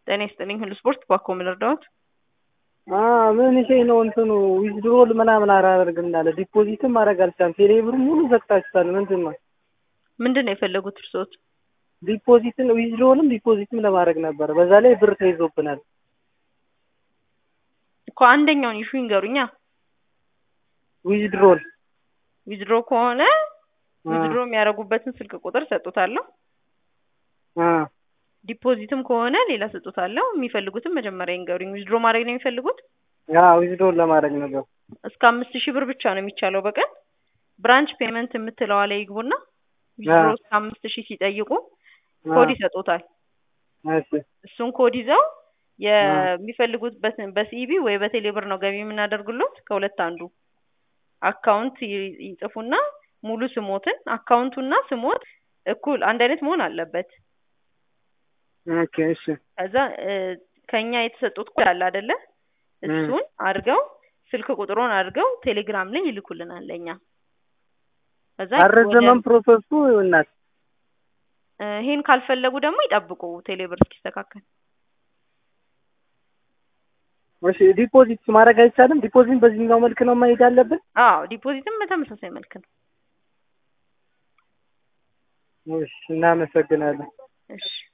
ጤና ይስጥልኝ ሁሉ ስፖርት ባኮ ምን እርዳዎት? ምን ሼ ነው እንትኑ ዊዝድሮል ምናምን አላደርግ እንዳለ ዲፖዚትም ማድረግ አልቻልም። ቴሌብር ሙሉ ዘግታችኋል። ምንድን ነው ምንድን ነው የፈለጉት እርስዎት? ዲፖዚትን ዊዝድሮልም ዲፖዚትም ለማድረግ ነበር። በዛ ላይ ብር ተይዞብናል እኮ አንደኛውን ኢሹ ይንገሩኛ። ዊዝድሮል ዊዝድሮ ከሆነ ዊዝድሮ የሚያደርጉበትን ስልክ ቁጥር ሰጡታለሁ። ዲፖዚትም ከሆነ ሌላ ሰጡታለሁ። የሚፈልጉትን መጀመሪያ ይንገሩኝ። ዊዝድሮ ማድረግ ነው የሚፈልጉት? ዊዝድሮል ለማድረግ ነበር። እስከ አምስት ሺህ ብር ብቻ ነው የሚቻለው በቀን ብራንች ፔመንት የምትለዋ ላይ ይግቡና ዊዝድሮ እስከ አምስት ሺህ ሲጠይቁ ኮድ ይሰጡታል። እሱን ኮድ ይዘው የሚፈልጉት በሲኢቢ ወይ በቴሌብር ነው ገቢ የምናደርግሎት ከሁለት አንዱ አካውንት ይጽፉና ሙሉ ስሞትን አካውንቱና ስሞት እኩል አንድ አይነት መሆን አለበት። ኦኬ እሺ። ከዛ ከኛ የተሰጡት ኮድ አለ አይደለ? እሱን አድርገው ስልክ ቁጥሩን አድርገው ቴሌግራም ላይ ይልኩልናል ለኛ። ከዛ አረዘመን ፕሮሰሱ እናት ይሄን ካልፈለጉ ደግሞ ይጠብቁ ቴሌብር እስኪስተካከል። እሺ ዲፖዚት ማድረግ አይቻልም? ዲፖዚት በዚህኛው መልክ ነው ማሄድ ያለብን? አዎ ዲፖዚትም በተመሳሳይ መልክ ነው። እሺ እናመሰግናለን። እሺ